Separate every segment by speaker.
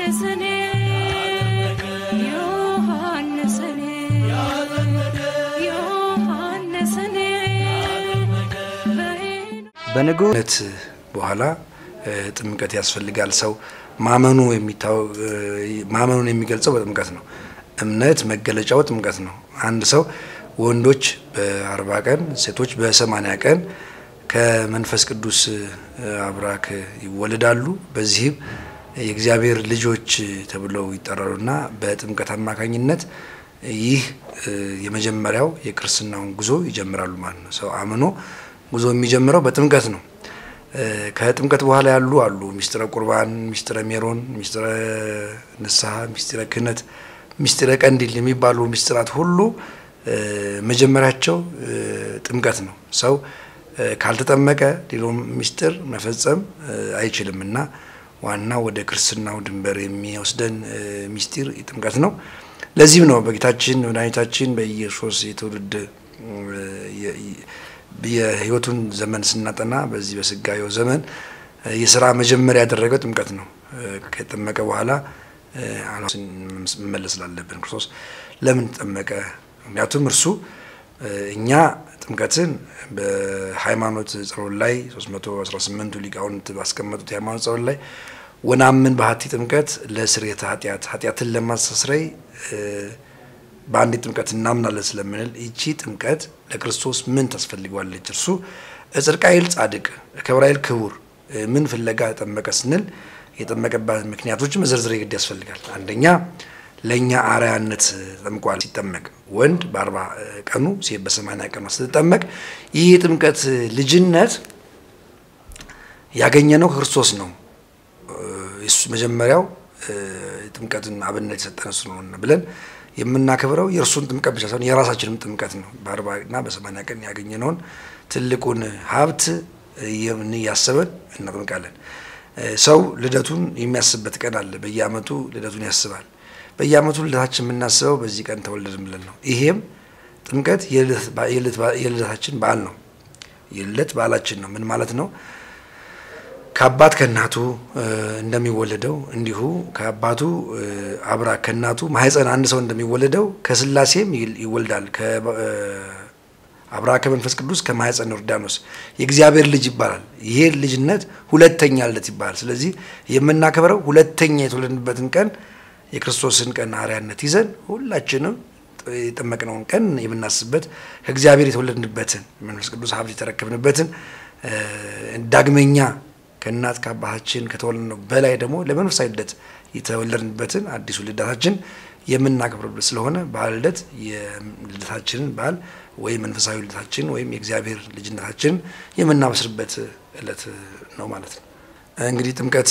Speaker 1: ዮሐንስኔ ዮሐንስኔ ዮሐንስኔ
Speaker 2: በንጉነት በኋላ ጥምቀት ያስፈልጋል። ሰው ማመኑ ማመኑን የሚገልጸው በጥምቀት ነው። እምነት መገለጫው ጥምቀት ነው። አንድ ሰው ወንዶች በአርባ ቀን ሴቶች በሰማንያ ቀን ከመንፈስ ቅዱስ አብራክ ይወለዳሉ። በዚህም የእግዚአብሔር ልጆች ተብለው ይጠራሉና በጥምቀት አማካኝነት ይህ የመጀመሪያው የክርስትናውን ጉዞ ይጀምራሉ ማለት ነው። ሰው አምኖ ጉዞ የሚጀምረው በጥምቀት ነው። ከጥምቀት በኋላ ያሉ አሉ። ሚስጥረ ቁርባን፣ ሚስጥረ ሜሮን፣ ሚስጥረ ንስሐ፣ ሚስጥረ ክህነት፣ ሚስጥረ ቀንዲል የሚባሉ ሚስጥራት ሁሉ መጀመሪያቸው ጥምቀት ነው። ሰው ካልተጠመቀ ሌላውን ሚስጥር መፈጸም አይችልም እና ዋና ወደ ክርስትናው ድንበር የሚወስደን ሚስጢር ጥምቀት ነው። ለዚህም ነው በጌታችን መድኃኒታችን በኢየሱስ የትውልድ የሕይወቱን ዘመን ስናጠና በዚህ በስጋዌው ዘመን የስራ መጀመሪያ ያደረገው ጥምቀት ነው። ከጠመቀ በኋላ መመለስ ስላለብን ክርስቶስ ለምን ተጠመቀ? ምክንያቱም እርሱ እኛ ጥምቀትን በሃይማኖት ጸሎት ላይ 318ቱ ሊቃውንት ባስቀመጡት የሃይማኖት ጸሎት ላይ ወናምን ባህቲ ጥምቀት ለስርየተ ኃጢአት ኃጢአትን ለማስተስረይ በአንድ ጥምቀት እናምናለን ስለምንል ይቺ ጥምቀት ለክርስቶስ ምን ታስፈልገዋለች? እርሱ እጽድቅ ኃይል ጻድቅ ክብረ ኃይል ክቡር ምን ፍለጋ ጠመቀ ስንል የጠመቀባት ምክንያቶች መዘርዝር ግድ ያስፈልጋል። አንደኛ ለእኛ አርአያነት ተጠምቋል። ሲጠመቅ ወንድ በአርባ ቀኑ ሴት በሰማንያ ቀኗ ስትጠመቅ ይህ የጥምቀት ልጅነት ያገኘነው ከክርስቶስ ነው። መጀመሪያው ጥምቀትን አብነት የሰጠን እሱ ነው ብለን የምናከብረው የእርሱን ጥምቀት ብቻ ሳይሆን የራሳችንም ጥምቀት ነው። በአርባ እና በሰማንያ ቀን ያገኘነውን ትልቁን ሀብት እያሰበን እናጥምቃለን። ሰው ልደቱን የሚያስብበት ቀን አለ። በየዓመቱ ልደቱን ያስባል። በየዓመቱ ልደታችን የምናስበው በዚህ ቀን ተወለድን ብለን ነው። ይሄም ጥምቀት የልደታችን በዓል ነው። የልደት በዓላችን ነው። ምን ማለት ነው? ከአባት ከእናቱ እንደሚወለደው እንዲሁ ከአባቱ አብራክ ከእናቱ ማህፀን አንድ ሰው እንደሚወለደው ከስላሴም ይወልዳል። አብራክ ከመንፈስ ቅዱስ ከማህፀን ዮርዳኖስ የእግዚአብሔር ልጅ ይባላል። ይሄ ልጅነት ሁለተኛ ልደት ይባላል። ስለዚህ የምናከብረው ሁለተኛ የተወለድንበትን ቀን የክርስቶስን ቀን አርአያነት ይዘን ሁላችንም የጠመቅነውን ቀን የምናስብበት ከእግዚአብሔር የተወለድንበትን መንፈስ ቅዱስ ሀብት የተረከብንበትን ዳግመኛ ከእናት ከአባታችን ከተወለድነው በላይ ደግሞ ለመንፈሳዊ ልደት የተወለድንበትን አዲሱ ልደታችን የምናከብርበት ስለሆነ በዓለ ልደት የልደታችንን በዓል ወይም መንፈሳዊ ልደታችን ወይም የእግዚአብሔር ልጅነታችንን የምናበስርበት ዕለት ነው ማለት ነው። እንግዲህ ጥምቀት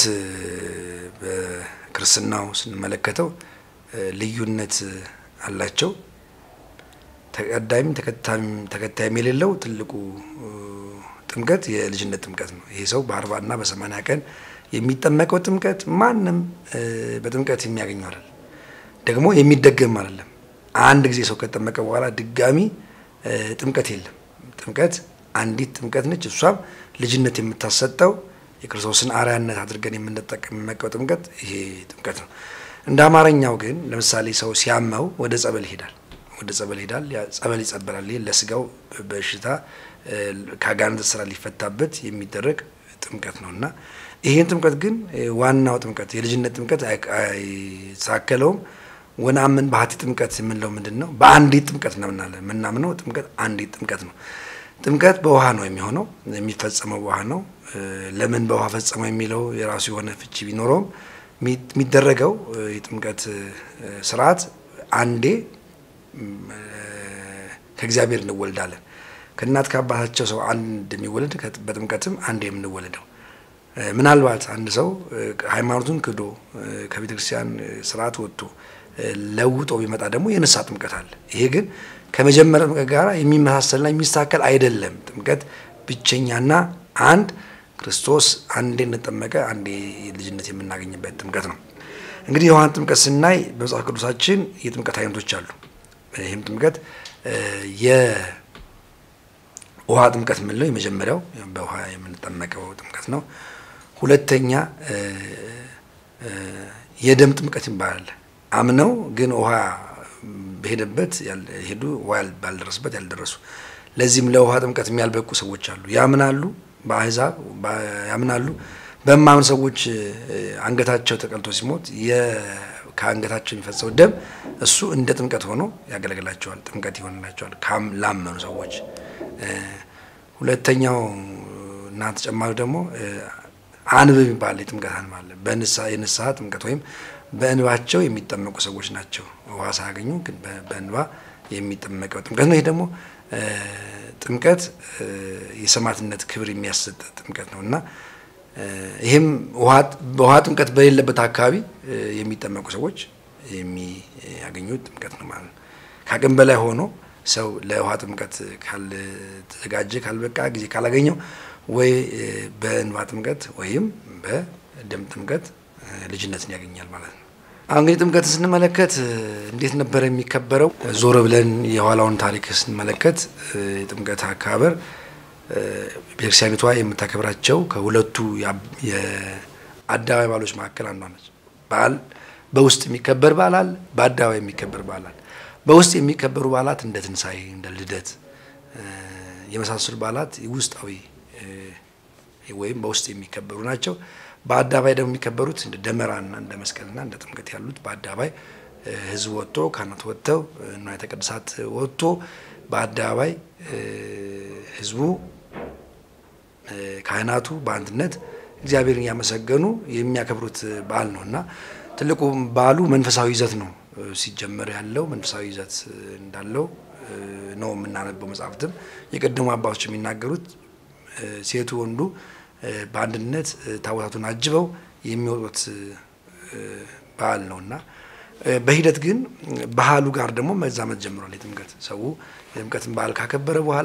Speaker 2: በክርስትናው ስንመለከተው ልዩነት አላቸው። ተቀዳይም ተከታይም የሌለው ትልቁ ጥምቀት የልጅነት ጥምቀት ነው። ይሄ ሰው በአርባ እና በሰማንያ ቀን የሚጠመቀው ጥምቀት ማንም በጥምቀት የሚያገኘው አይደለም፣ ደግሞ የሚደገም አይደለም። አንድ ጊዜ ሰው ከተጠመቀ በኋላ ድጋሚ ጥምቀት የለም። ጥምቀት አንዲት ጥምቀት ነች። እሷም ልጅነት የምታሰጠው የክርስቶስን አርአያነት አድርገን የምንጠቀምመቀው ጥምቀት ይሄ ጥምቀት ነው። እንደ አማርኛው ግን ለምሳሌ ሰው ሲያመው ወደ ጸበል ይሄዳል። ወደ ጸበል ይሄዳል። ጸበል ይጸበላል። ይህ ለስጋው በሽታ ከአጋንንት ስራ ሊፈታበት የሚደረግ ጥምቀት ነው እና ይህን ጥምቀት ግን ዋናው ጥምቀት የልጅነት ጥምቀት አይሳከለውም። ወነአምን ባህቲ ጥምቀት የምንለው ምንድን ነው? በአንዲት ጥምቀት ነው የምናምነው። ጥምቀት አንዲት ጥምቀት ነው። ጥምቀት በውሃ ነው የሚሆነው፣ የሚፈጸመው በውሃ ነው። ለምን በውሃ ፈጸመው የሚለው የራሱ የሆነ ፍቺ ቢኖረውም የሚደረገው የጥምቀት ስርዓት አንዴ ከእግዚአብሔር እንወልዳለን ከእናት ከአባታቸው ሰው አንድ እንደሚወለድ በጥምቀትም አንድ የምንወለደው። ምናልባት አንድ ሰው ሃይማኖቱን ክዶ ከቤተ ክርስቲያን ስርዓት ወጥቶ ለውጦ ቢመጣ ደግሞ የንስሐ ጥምቀት አለ። ይሄ ግን ከመጀመሪያ ጥምቀት ጋር የሚመሳሰልና የሚስተካከል አይደለም። ጥምቀት ብቸኛና አንድ ክርስቶስ አንዴ እንጠመቀ አንዴ ልጅነት የምናገኝበት ጥምቀት ነው። እንግዲህ የውሃን ጥምቀት ስናይ በመጽሐፍ ቅዱሳችን የጥምቀት አይነቶች አሉ። ይህም ጥምቀት ውሃ ጥምቀት የምንለው የመጀመሪያው በውሃ የምንጠመቀው ጥምቀት ነው። ሁለተኛ የደም ጥምቀት ይባላል። አምነው ግን ውሃ በሄደበት ሄዱ ውሃ ባልደረስበት ያልደረሱ ለዚህም ለውሃ ጥምቀት የሚያልበቁ ሰዎች አሉ። ያምናሉ፣ በአሕዛብ ያምናሉ። በማምን ሰዎች አንገታቸው ተቀልቶ ሲሞት ከአንገታቸው የሚፈሰው ደም እሱ እንደ ጥምቀት ሆኖ ያገለግላቸዋል፣ ጥምቀት ይሆንላቸዋል ላመኑ ሰዎች። ሁለተኛው እና ተጨማሪ ደግሞ አንብ የሚባል የጥምቀት አንብ አለ። የንስሐ ጥምቀት ወይም በእንባቸው የሚጠመቁ ሰዎች ናቸው። ውሃ ሳያገኙ ግን በእንባ የሚጠመቀው ጥምቀት ነው። ይሄ ደግሞ ጥምቀት የሰማዕትነት ክብር የሚያሰጥ ጥምቀት ነው እና ይህም ውሃ ጥምቀት በሌለበት አካባቢ የሚጠመቁ ሰዎች የሚያገኙት ጥምቀት ነው ማለት ነው። ከአቅም በላይ ሆኖ ሰው ለውሃ ጥምቀት ካልተዘጋጀ ካልበቃ ጊዜ ካላገኘው ወይ በእንባ ጥምቀት ወይም በደም ጥምቀት ልጅነትን ያገኛል ማለት ነው። አሁን እንግዲህ ጥምቀትን ስንመለከት እንዴት ነበረ የሚከበረው? ዞር ብለን የኋላውን ታሪክ ስንመለከት የጥምቀት አከባበር ቤተክርስቲያኒቷ የምታከብራቸው ከሁለቱ የአደባባይ በዓሎች መካከል አንዷ ነች። በዓል በውስጥ የሚከበር በዓል አለ፣ በአደባባይ የሚከበር በዓል አለ። በውስጥ የሚከበሩ በዓላት እንደ ትንሣኤ፣ እንደ ልደት የመሳሰሉ በዓላት ውስጣዊ ወይም በውስጥ የሚከበሩ ናቸው። በአደባባይ ደግሞ የሚከበሩት እንደ ደመራና እንደ መስቀልና እንደ ጥምቀት ያሉት በአደባባይ ሕዝብ ወጥቶ ካህናት ወጥተው ንዋየ ቅድሳት ወጥቶ በአደባባይ ሕዝቡ ካህናቱ በአንድነት እግዚአብሔርን እያመሰገኑ የሚያከብሩት በዓል ነው እና ትልቁ በዓሉ መንፈሳዊ ይዘት ነው። ሲጀመር ያለው መንፈሳዊ ይዘት እንዳለው ነው የምናነበው። መጽሐፍትም የቀደሙ አባቶች የሚናገሩት ሴቱ ወንዱ በአንድነት ታቦታቱን አጅበው የሚወጡት በዓል ነው እና በሂደት ግን ባህሉ ጋር ደግሞ መዛመት ጀምሯል። የጥምቀት ሰው የጥምቀትን ባህል ካከበረ በኋላ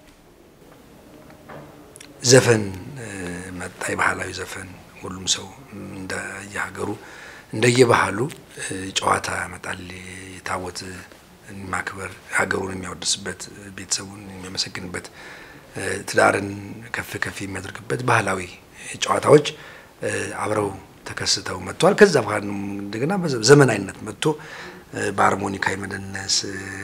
Speaker 2: ዘፈን መጣ። የባህላዊ ዘፈን ሁሉም ሰው እንደየሀገሩ እንደየባህሉ ጨዋታ ያመጣል። የታቦት ማክበር ሀገሩን የሚያወድስበት፣ ቤተሰቡን የሚያመሰግንበት፣ ትዳርን ከፍ ከፍ የሚያደርግበት ባህላዊ ጨዋታዎች አብረው ተከስተው መጥተዋል። ከዛ በኋላ እንደገና ዘመናዊነት መጥቶ በሃርሞኒካ የመደነስ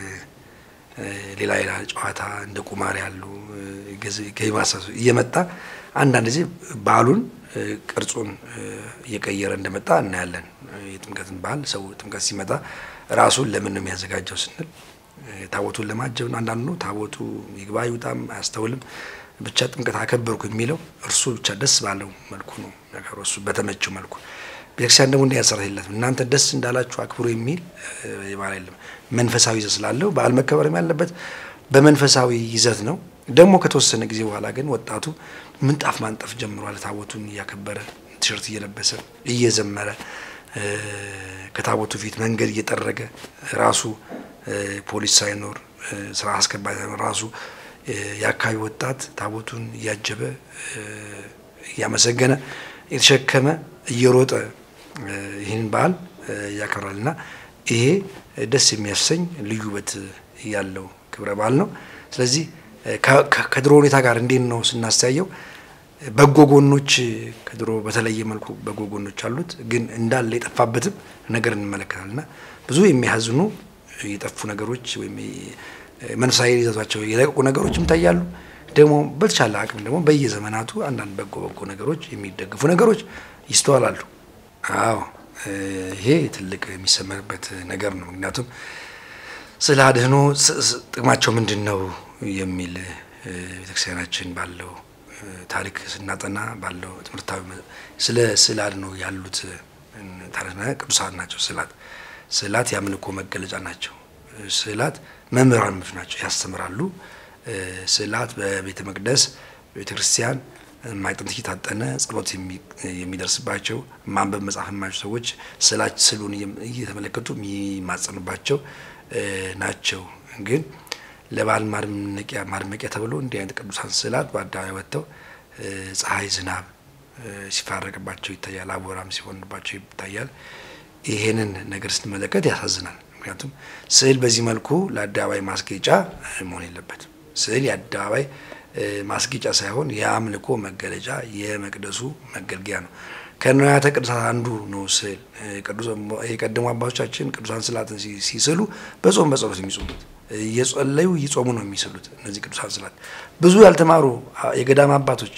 Speaker 2: ሌላ ሌላ ጨዋታ እንደ ቁማር ያሉ ገማሳሱ እየመጣ አንዳንድ ጊዜ ባህሉን ቅርጹን እየቀየረ እንደመጣ እናያለን። የጥምቀትን ባህል ሰው ጥምቀት ሲመጣ ራሱን ለምን ነው የሚያዘጋጀው ስንል ታቦቱን ለማጀብ ነው። አንዳንዱ ነው ታቦቱ ይግባ ይውጣም አያስተውልም። ብቻ ጥምቀት አከበርኩ የሚለው እርሱ ብቻ ደስ ባለው መልኩ ነው የሚያከብረው፣ እሱ በተመቸው መልኩ። ቤተክርስቲያን ደግሞ እንዲህ ያሰራት የላትም። እናንተ ደስ እንዳላችሁ አክብሩ የሚል የባህል የለም። መንፈሳዊ ይዘት ስላለው በዓል መከበርም ያለበት በመንፈሳዊ ይዘት ነው። ደግሞ ከተወሰነ ጊዜ በኋላ ግን ወጣቱ ምንጣፍ ማንጠፍ ጀምሯል። ታቦቱን እያከበረ ቲሸርት እየለበሰ እየዘመረ ከታቦቱ ፊት መንገድ እየጠረገ ራሱ ፖሊስ ሳይኖር ስራ አስከባሪ ሳይኖር ራሱ የአካባቢ ወጣት ታቦቱን እያጀበ እያመሰገነ የተሸከመ እየሮጠ ይህን በዓል ያከብራል እና ይሄ ደስ የሚያሰኝ ልዩ ውበት ያለው ክብረ በዓል ነው። ስለዚህ ከድሮ ሁኔታ ጋር እንዴት ነው ስናስተያየው፣ በጎ ጎኖች ከድሮ በተለየ መልኩ በጎ ጎኖች አሉት፣ ግን እንዳለ የጠፋበትም ነገር እንመለከታል እና ብዙ የሚያዝኑ የጠፉ ነገሮች ወይም መንፈሳዊ ይዘቷቸው የለቀቁ ነገሮችም ይታያሉ። ደግሞ በተቻለ አቅም ደግሞ በየዘመናቱ አንዳንድ በጎ በጎ ነገሮች የሚደግፉ ነገሮች ይስተዋላሉ። አዎ ይሄ ትልቅ የሚሰመርበት ነገር ነው። ምክንያቱም ስለ አድህኖ ጥቅማቸው ምንድን ነው የሚል ቤተክርስቲያናችን ባለው ታሪክ ስናጠና ባለው ትምህርታዊ ስለ ስዕለ አድህኖ ያሉት ታሪክና ቅዱሳን ናቸው። ስዕላት ስዕላት የአምልኮ መገለጫ ናቸው። ስዕላት መምህራኖች ናቸው፣ ያስተምራሉ። ስዕላት በቤተ መቅደስ ቤተ ክርስቲያን ማይጠንት እየታጠነ ጸሎት የሚደርስባቸው ማንበብ መጻፍ የማይችሉ ሰዎች ስዕሉን እየተመለከቱ የሚማጸኑባቸው ናቸው። ግን ለበዓል ማድመቂያ ማድመቂያ ተብሎ እንዲህ አይነት ቅዱሳን ስዕላት በአደባባይ ወጥተው ፀሐይ፣ ዝናብ ሲፋረቅባቸው ይታያል። አቦራም ሲሆንባቸው ይታያል። ይሄንን ነገር ስንመለከት ያሳዝናል። ምክንያቱም ስዕል በዚህ መልኩ ለአደባባይ ማስጌጫ መሆን የለበትም። ስዕል የአደባባይ ማስጌጫ ሳይሆን የአምልኮ መገለጫ የመቅደሱ መገልገያ ነው። ከንዋያተ ቅዱሳት አንዱ ነው ስዕል። የቀደሙ አባቶቻችን ቅዱሳን ስዕላትን ሲስሉ በጾም በጸሎት የሚጾሙት እየጸለዩ እየጾሙ ነው የሚስሉት። እነዚህ ቅዱሳን ስዕላት ብዙ ያልተማሩ የገዳም አባቶች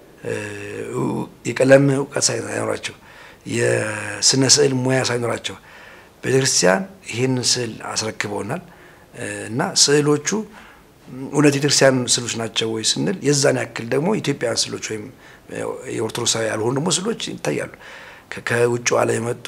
Speaker 2: የቀለም እውቀት ሳይኖራቸው የስነ ስዕል ሙያ ሳይኖራቸው ቤተክርስቲያን ይህን ስዕል አስረክበውናል እና ስዕሎቹ እውነት የቤተክርስቲያን ስዕሎች ናቸው ወይ ስንል የዛን ያክል ደግሞ ኢትዮጵያውያን ስዕሎች ወይም የኦርቶዶክሳዊ ያልሆኑ ደግሞ ስዕሎች ይታያሉ። ከውጭ ዓለም የመጡ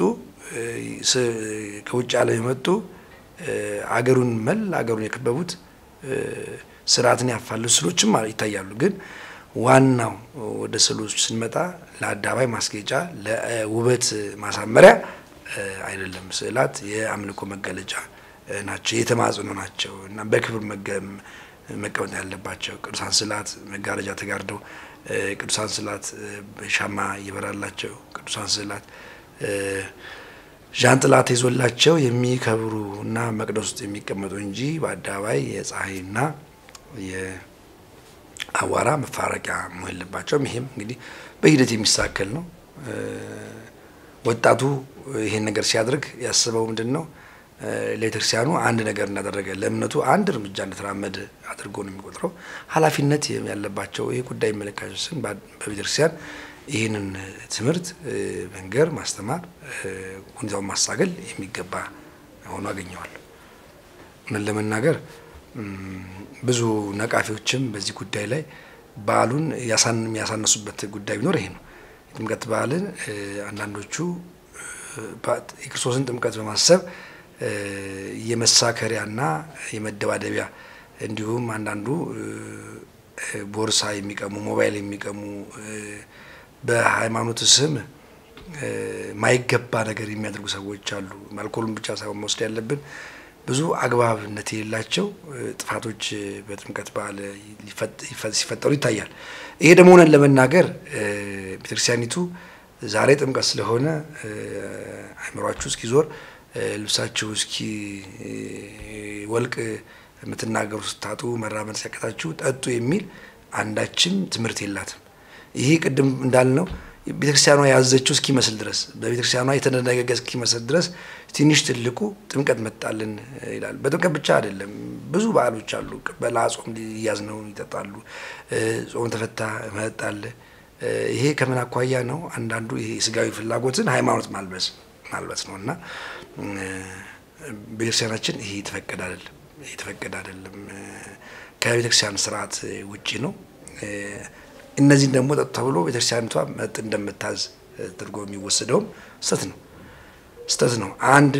Speaker 2: ከውጭ ዓለም የመጡ አገሩን መል አገሩን የከበቡት ስርዓትን ያፋልሱ ስዕሎችም ይታያሉ። ግን ዋናው ወደ ስዕሎች ስንመጣ ለአደባባይ ማስጌጫ፣ ለውበት ማሳመሪያ አይደለም። ስዕላት የአምልኮ መገለጫ ናቸው፣ የተማጽኖ ናቸው እና በክብር መቀመጥ ያለባቸው ቅዱሳን ስዕላት መጋረጃ ተጋርደው ቅዱሳን ስዕላት ሻማ እየበራላቸው ቅዱሳን ስዕላት ዣንጥላ ተይዞላቸው የሚከብሩ እና መቅደስ ውስጥ የሚቀመጡ እንጂ በአደባባይ የፀሐይና የአቧራ መፋረቂያ መሆን የለባቸውም። ይሄም እንግዲህ በሂደት የሚሳከል ነው። ወጣቱ ይሄን ነገር ሲያደርግ ያስበው ምንድን ነው? ለቤተክርስቲያኑ አንድ ነገር እንዳደረገ ለእምነቱ አንድ እርምጃ እንደተራመደ አድርጎ ነው የሚቆጥረው። ኃላፊነት ያለባቸው ይህ ጉዳይ የሚመለከታቸው በቤተክርስቲያን ይህንን ትምህርት መንገር፣ ማስተማር፣ ሁኔታውን ማሳገል የሚገባ ሆኖ አገኘዋለሁ። እውነት ለመናገር ብዙ ነቃፊዎችም በዚህ ጉዳይ ላይ በዓሉን ያሳነሱበት ጉዳይ ቢኖር ይሄ ነው። የጥምቀት በዓልን አንዳንዶቹ የክርስቶስን ጥምቀት በማሰብ የመሳከሪያና የመደባደቢያ እንዲሁም አንዳንዱ ቦርሳ የሚቀሙ ሞባይል የሚቀሙ በሃይማኖት ስም ማይገባ ነገር የሚያደርጉ ሰዎች አሉ። አልኮሉን ብቻ ሳይሆን መውሰድ ያለብን ብዙ አግባብነት የሌላቸው ጥፋቶች በጥምቀት በዓል ሲፈጠሩ ይታያል። ይሄ ደግሞ ሆነን ለመናገር ቤተክርስቲያኒቱ ዛሬ ጥምቀት ስለሆነ አይምሯችሁ እስኪዞር ልብሳችሁ እስኪ ወልቅ የምትናገሩ ስታጡ መራመድ ሲያቀታችሁ ጠጡ የሚል አንዳችም ትምህርት የላትም። ይሄ ቅድም እንዳልነው ቤተክርስቲያኗ ያዘችው እስኪመስል ድረስ በቤተክርስቲያኗ የተደነገገ እስኪመስል ድረስ ትንሽ ትልቁ ጥምቀት መጣልን ይላል። በጥምቀት ብቻ አይደለም፣ ብዙ በዓሎች አሉ። ቅበላ ጾም ሊያዝ ነው ይጠጣሉ። ጾም ተፈታ መጠጥ አለ። ይሄ ከምን አኳያ ነው? አንዳንዱ ይሄ ስጋዊ ፍላጎትን ሃይማኖት ማልበስ ማልበስ ነው እና ቤተክርስቲያናችን ይሄ የተፈቀደ አይደለም፣ የተፈቀደ አይደለም። ከቤተክርስቲያን ስርዓት ውጪ ነው። እነዚህን ደግሞ ጠጡ ተብሎ ቤተክርስቲያኒቷ መጥ እንደምታዝ ተደርጎ የሚወሰደውም ስተት ነው ስተት ነው። አንድ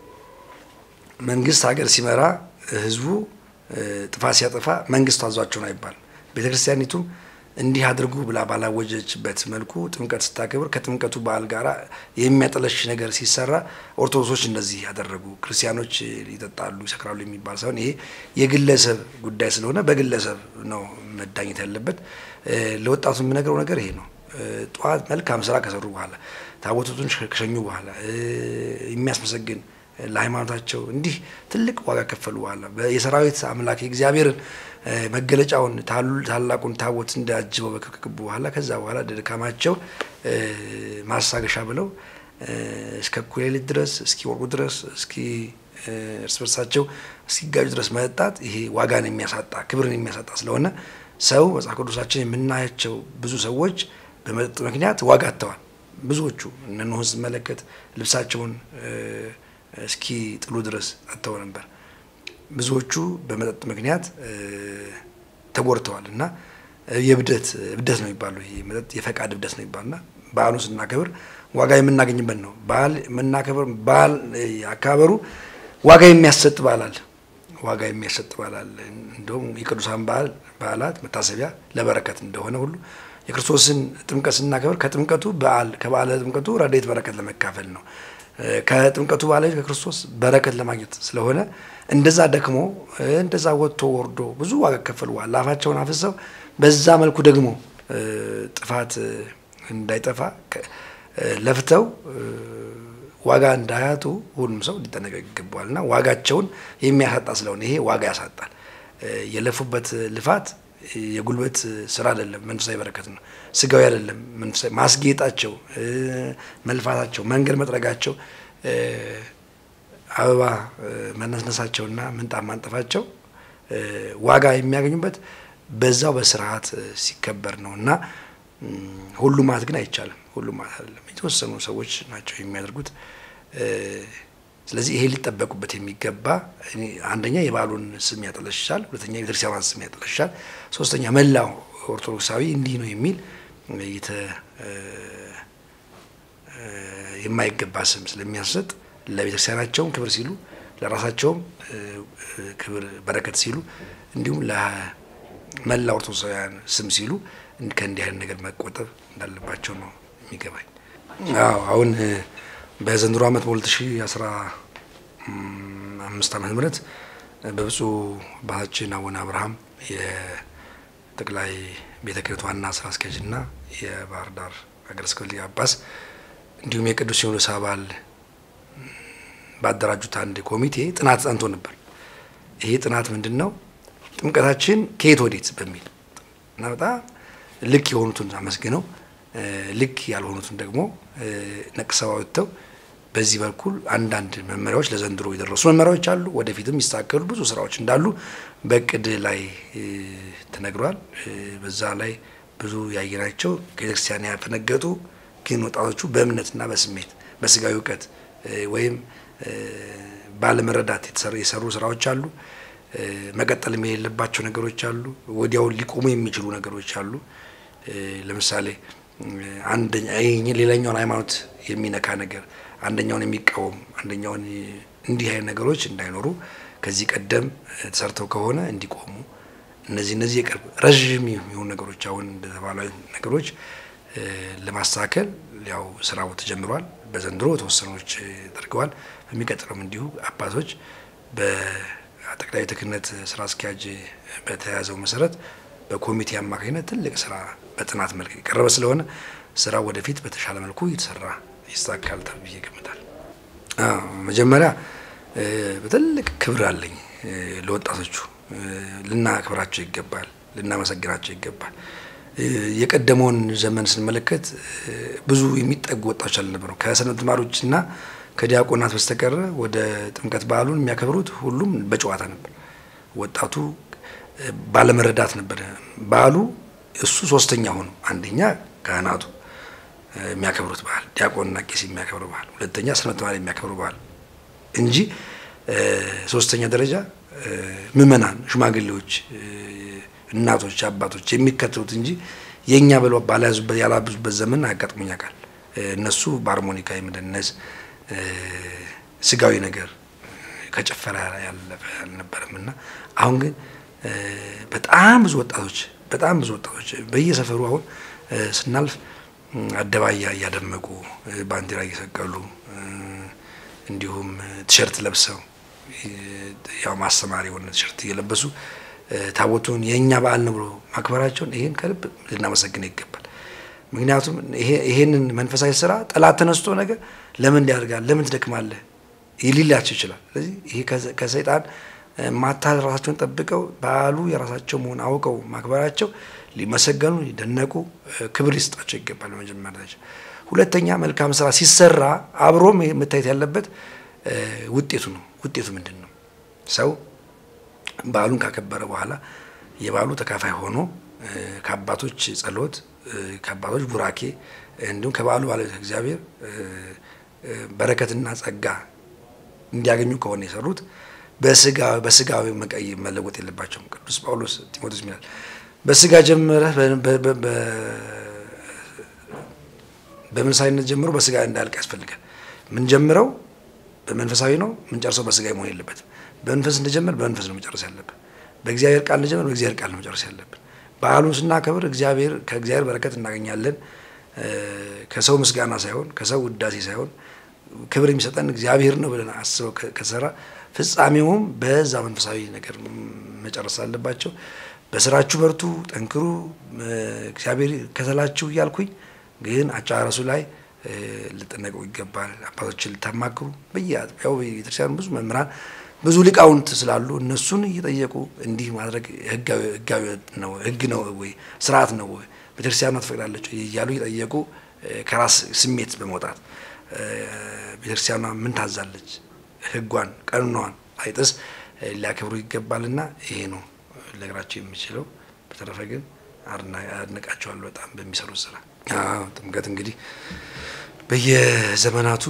Speaker 2: መንግስት ሀገር ሲመራ ህዝቡ ጥፋት ሲያጠፋ መንግስቱ አዟቸውን አይባልም። ቤተክርስቲያኒቱም እንዲህ አድርጉ ብላ ባላወጀችበት መልኩ ጥምቀት ስታከብር ከጥምቀቱ በዓል ጋር የሚያጠለሽ ነገር ሲሰራ ኦርቶዶክሶች እንደዚህ ያደረጉ ክርስቲያኖች ይጠጣሉ፣ ይሰክራሉ የሚባል ሳይሆን ይሄ የግለሰብ ጉዳይ ስለሆነ በግለሰብ ነው መዳኘት ያለበት። ለወጣቱ የምነግረው ነገር ይሄ ነው። ጠዋት መልካም ስራ ከሰሩ በኋላ ታቦቱን ከሸኙ በኋላ የሚያስመሰግን ለሃይማኖታቸው እንዲህ ትልቅ ዋጋ ከፈሉ በኋላ የሰራዊት አምላክ የእግዚአብሔርን መገለጫውን ታላቁን ታቦት እንዳጅበው በከከቡ በኋላ ከዛ በኋላ ድካማቸው ማሳገሻ ብለው እስከ እኩለ ሌሊት ድረስ እስኪ ወርቁ ድረስ እስኪ እርስ በርሳቸው እስኪጋጁ ድረስ መጠጣት ይሄ ዋጋን የሚያሳጣ ክብርን የሚያሳጣ ስለሆነ ሰው መጽሐፍ ቅዱሳችን የምናያቸው ብዙ ሰዎች በመጠጥ ምክንያት ዋጋ አጥተዋል። ብዙዎቹ እነ ኖህን ስመለከት ልብሳቸውን እስኪ ጥሉ ድረስ አጥተው ነበር። ብዙዎቹ በመጠጥ ምክንያት ተጎድተዋል እና የብደት እብደት ነው የሚባለው ይሄ መጠጥ የፈቃድ እብደት ነው የሚባልና በዓሉ ስናከብር ዋጋ የምናገኝበት ነው። በዓል የምናከብር በዓል አከባበሩ ዋጋ የሚያሰጥ በዓል አለ። ዋጋ የሚያሰጥ በዓል አለ። እንደውም የቅዱሳን በዓል በዓላት መታሰቢያ ለበረከት እንደሆነ ሁሉ የክርስቶስን ጥምቀት ስናከብር ከጥምቀቱ በዓል ከበዓለ ጥምቀቱ ረድኤት በረከት ለመካፈል ነው። ከጥምቀቱ በኋላ ከክርስቶስ በረከት ለማግኘት ስለሆነ እንደዛ ደክሞ እንደዛ ወጥቶ ወርዶ ብዙ ዋጋ ከፈሉ በኋላ አፋቸውን አፍሰው በዛ መልኩ ደግሞ ጥፋት እንዳይጠፋ ለፍተው ዋጋ እንዳያጡ ሁሉም ሰው ሊጠነቀቅ ይገባዋል እና ዋጋቸውን የሚያሳጣ ስለሆነ ይሄ ዋጋ ያሳጣል። የለፉበት ልፋት የጉልበት ስራ አይደለም፣ መንፈሳዊ በረከት ነው። ስጋዊ አይደለም፣ መንፈሳዊ ማስጌጣቸው፣ መልፋታቸው፣ መንገድ መጥረጋቸው፣ አበባ መነስነሳቸውና ምንጣፍ ማንጠፋቸው ዋጋ የሚያገኙበት በዛው በስርዓት ሲከበር ነው እና ሁሉም ማለት ግን አይቻልም። ሁሉም ማለት አይደለም። የተወሰኑ ሰዎች ናቸው የሚያደርጉት። ስለዚህ ይሄ ሊጠበቁበት የሚገባ አንደኛ የበዓሉን ስም ያጠለሻል፣ ሁለተኛ የቤተክርስቲያኗን ስም ያጠለሻል፣ ሶስተኛ መላው ኦርቶዶክሳዊ እንዲህ ነው የሚል የማይገባ ስም ስለሚያሰጥ ለቤተክርስቲያናቸውም ክብር ሲሉ ለራሳቸውም ክብር በረከት ሲሉ እንዲሁም ለመላ ኦርቶዶክሳውያን ስም ሲሉ ከእንዲህ አይነት ነገር መቆጠብ እንዳለባቸው ነው የሚገባኝ። አዎ አሁን በዘንድሮ ዓመት በሁለት ሺ አስራ አምስት ዓመተ ምህረት በብፁዕ አባታችን አቡነ አብርሃም የጠቅላይ ቤተ ክህነት ዋና ስራ አስኪያጅና የባህር ዳር ሀገረ ስብከት ሊቀ ጳጳስ እንዲሁም የቅዱስ ሲኖዶስ አባል ባደራጁት አንድ ኮሚቴ ጥናት ጸንቶ ነበር። ይሄ ጥናት ምንድን ነው? ጥምቀታችን ከየት ወዴት በሚል እና በጣም ልክ የሆኑትን አመስግነው ልክ ያልሆኑትን ደግሞ ነቅሰው አወጥተው በዚህ በኩል አንዳንድ መመሪያዎች ለዘንድሮ የደረሱ መመሪያዎች አሉ። ወደፊትም ይስተካከሉ ብዙ ስራዎች እንዳሉ በእቅድ ላይ ተነግሯል። በዛ ላይ ብዙ ያየናቸው ከቤተክርስቲያን ያፈነገጡ ግን ወጣቶቹ በእምነትና በስሜት በስጋዊ እውቀት ወይም ባለመረዳት የሰሩ ስራዎች አሉ። መቀጠልም የሌለባቸው ነገሮች አሉ። ወዲያው ሊቆሙ የሚችሉ ነገሮች አሉ። ለምሳሌ አንደኛ ሌላኛውን ሃይማኖት የሚነካ ነገር አንደኛውን የሚቃወም አንደኛውን እንዲህ አይነት ነገሮች እንዳይኖሩ ከዚህ ቀደም ተሰርተው ከሆነ እንዲቆሙ እነዚህ እነዚህ የቅርብ ረዥም የሆኑ ነገሮች አሁን እንደተባሉ ነገሮች ለማስተካከል ያው ስራው ተጀምሯል። በዘንድሮ ተወሰኖች ተደርገዋል። በሚቀጥለውም እንዲሁ አባቶች በጠቅላይ ቤተ ክህነት ስራ አስኪያጅ በተያዘው መሰረት በኮሚቴ አማካኝነት ትልቅ ስራ በጥናት መልክ የቀረበ ስለሆነ ስራው ወደፊት በተሻለ መልኩ እየተሰራ ይስተካከላል ተብዬ እገምታለሁ። መጀመሪያ በትልቅ ክብር አለኝ ለወጣቶቹ። ልናክብራቸው ይገባል፣ ልናመሰግናቸው ይገባል። የቀደመውን ዘመን ስንመለከት ብዙ የሚጠጉ ወጣቶች አልነበረው። ከሰንበት ተማሪዎችና ከዲያቆናት በስተቀረ ወደ ጥምቀት በዓሉን የሚያከብሩት ሁሉም በጨዋታ ነበር። ወጣቱ ባለመረዳት ነበር። በዓሉ እሱ ሶስተኛ ሆኖ አንደኛ ካህናቱ የሚያከብሩት በዓል፣ ዲያቆንና ቄስ የሚያከብሩ በዓል፣ ሁለተኛ ሰንበት ተማሪ የሚያከብሩ በዓል እንጂ ሶስተኛ ደረጃ ምዕመናን፣ ሽማግሌዎች፣ እናቶች፣ አባቶች የሚከተሉት እንጂ የእኛ ብለው ባልያዙበት ያላብዙበት ዘመን አጋጥሞኝ ያውቃል። እነሱ በአርሞኒካ የመደነስ ስጋዊ ነገር ከጭፈራ ያለፈ አልነበረም እና አሁን ግን በጣም ብዙ ወጣቶች በጣም ብዙ ወጣቶች በየሰፈሩ አሁን ስናልፍ አደባያ እያደመቁ ባንዲራ እየሰቀሉ እንዲሁም ቲሸርት ለብሰው ያው ማስተማሪ የሆነ ቲሸርት እየለበሱ ታቦቱን የእኛ በዓል ነው ብሎ ማክበራቸውን ይህን ከልብ ልናመሰግነው ይገባል። ምክንያቱም ይሄንን መንፈሳዊ ስራ ጠላት ተነስቶ ነገር ለምን ያደርጋል ለምን ትደክማለህ ሊላቸው ይችላል። ስለዚህ ይሄ ከሰይጣን ማታ ራሳቸውን ጠብቀው በዓሉ የራሳቸው መሆን አውቀው ማክበራቸው ሊመሰገኑ ሊደነቁ ክብር ሊሰጣቸው ይገባል። በመጀመሪያ ደረጃ። ሁለተኛ መልካም ስራ ሲሰራ አብሮም መታየት ያለበት ውጤቱ ነው። ውጤቱ ምንድን ነው? ሰው በዓሉን ካከበረ በኋላ የበዓሉ ተካፋይ ሆኖ ከአባቶች ጸሎት፣ ከአባቶች ቡራኬ እንዲሁም ከበዓሉ ባለቤት እግዚአብሔር በረከትና ጸጋ እንዲያገኙ ከሆነ የሰሩት በስጋዊ መቀይ መለወጥ የለባቸውም። ቅዱስ ጳውሎስ ጢሞቴዎስ ይላል በስጋ ጀምረህ በመንፈሳዊነት ጀምሮ በስጋ እንዳልቅ ያስፈልጋል። ምን ጀምረው በመንፈሳዊ ነው፣ ምን ጨርሰው በስጋ መሆን የለበትም። በመንፈስ እንደጀመር በመንፈስ ነው መጨረስ ያለብን። በእግዚአብሔር ቃል እንደጀመር በእግዚአብሔር ቃል ነው መጨረስ ያለብን። በዓሉን ስናከብር እግዚአብሔር ከእግዚአብሔር በረከት እናገኛለን። ከሰው ምስጋና ሳይሆን ከሰው ውዳሴ ሳይሆን ክብር የሚሰጠን እግዚአብሔር ነው ብለን አስበው ከሰራ ፍጻሜውም በዛ መንፈሳዊ ነገር መጨረስ አለባቸው። በስራችሁ በርቱ፣ ጠንክሩ፣ እግዚአብሔር ከተላችሁ እያልኩኝ ግን አጨራረሱ ላይ ልጠነቀቁ ይገባል። አባቶችን ልታማክሩ በየአጥቢያው ቤተክርስቲያኑ ብዙ መምህራን ብዙ ሊቃውንት ስላሉ እነሱን እየጠየቁ እንዲህ ማድረግ ህጋዊ ነው ህግ ነው ወይ ስርዓት ነው ወይ ቤተክርስቲያኗ ትፈቅዳለች እያሉ እየጠየቁ ከራስ ስሜት በመውጣት ቤተክርስቲያኗ ምን ታዛለች፣ ህጓን ቀኖናዋን አይጥስ ሊያከብሩ ይገባልና ይሄ ነው ልነግራቸው የምችለው። በተረፈ ግን አድንቃቸዋለሁ በጣም በሚሰሩት ስራ። ጥምቀት እንግዲህ በየዘመናቱ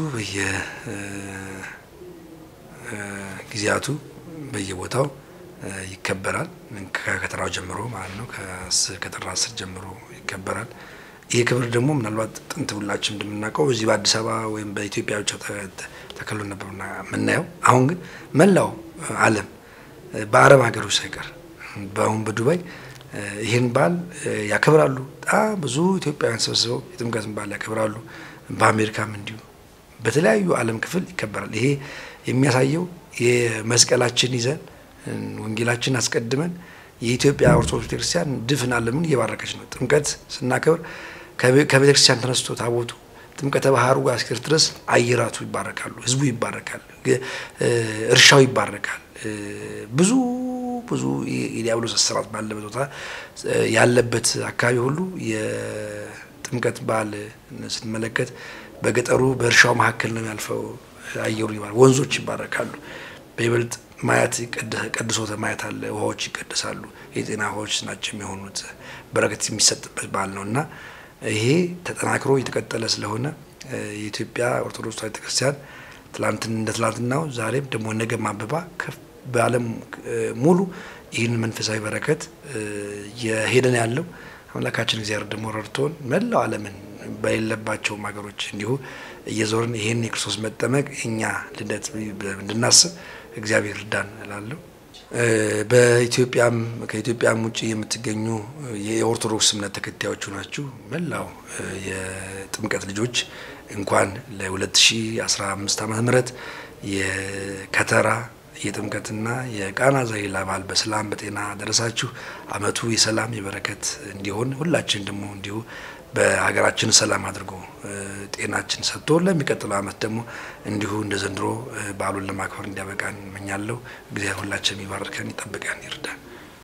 Speaker 2: በየጊዜያቱ በየቦታው ይከበራል። ከከተራው ጀምሮ ማለት ነው። ከጥር አስር ጀምሮ ይከበራል። ይህ ክብር ደግሞ ምናልባት ጥንት ሁላችን እንደምናውቀው በዚህ በአዲስ አበባ ወይም በኢትዮጵያ ብቻ ተከሎ ነበር የምናየው። አሁን ግን መላው ዓለም በአረብ ሀገሮች ሳይቀር በአሁን በዱባይ ይህን በዓል ያከብራሉ። በጣም ብዙ ኢትዮጵያውያን ሰብስበው የጥምቀትን በዓል ያከብራሉ። በአሜሪካም እንዲሁ በተለያዩ ዓለም ክፍል ይከበራል። ይሄ የሚያሳየው የመስቀላችን ይዘን ወንጌላችን አስቀድመን የኢትዮጵያ ኦርቶዶክስ ቤተክርስቲያን ድፍን ዓለምን እየባረከች ነው። ጥምቀት ስናከብር ከቤተክርስቲያን ተነስቶ ታቦቱ ጥምቀተ ባህሩ ጋር እስኪደርስ ድረስ አየራቱ ይባረካሉ፣ ህዝቡ ይባረካል፣ እርሻው ይባረካል። ብዙ ብዙ የዲያብሎስ እስራት ባለበት ቦታ ያለበት አካባቢ ሁሉ የጥምቀት በዓል ስንመለከት በገጠሩ በእርሻው መካከል ነው ያልፈው። አየሩ ይባረካል፣ ወንዞች ይባረካሉ። በይበልጥ ማየት ቀድሶተ ማየት አለ። ውሃዎች ይቀደሳሉ። የጤና ውሃዎች ናቸው የሚሆኑት። በረከት የሚሰጥበት በዓል ነው እና ይሄ ተጠናክሮ እየተቀጠለ ስለሆነ የኢትዮጵያ ኦርቶዶክስ ተዋሕዶ ቤተክርስቲያን ትላንትን እንደ ትላንትናው ዛሬም ደግሞ ነገ ማበባ በዓለም ሙሉ ይህን መንፈሳዊ በረከት የሄደን ያለው አምላካችን እግዚአብሔር ደግሞ ረድቶን መላው ዓለምን በሌለባቸውም ሀገሮች እንዲሁ እየዞርን ይህን የክርስቶስ መጠመቅ እኛ ልደት እንድናስብ እግዚአብሔር እርዳን እላለሁ። በኢትዮጵያም ከኢትዮጵያም ውጭ የምትገኙ የኦርቶዶክስ እምነት ተከታዮቹ ናችሁ መላው የጥምቀት ልጆች እንኳን ለ2015 ዓመተ ምህረት የከተራ የጥምቀትና የቃና ዘገሊላ በዓል በሰላም በጤና ደረሳችሁ። ዓመቱ የሰላም የበረከት እንዲሆን ሁላችን ደግሞ እንዲሁ በሀገራችን ሰላም አድርጎ ጤናችን ሰጥቶ ለሚቀጥለው ዓመት ደግሞ እንዲሁ እንደ ዘንድሮ በዓሉን ለማክበር እንዲያበቃን እመኛለሁ። እግዚአብሔር ሁላችን የሚባርከን ይጠብቀን፣ ይርዳን።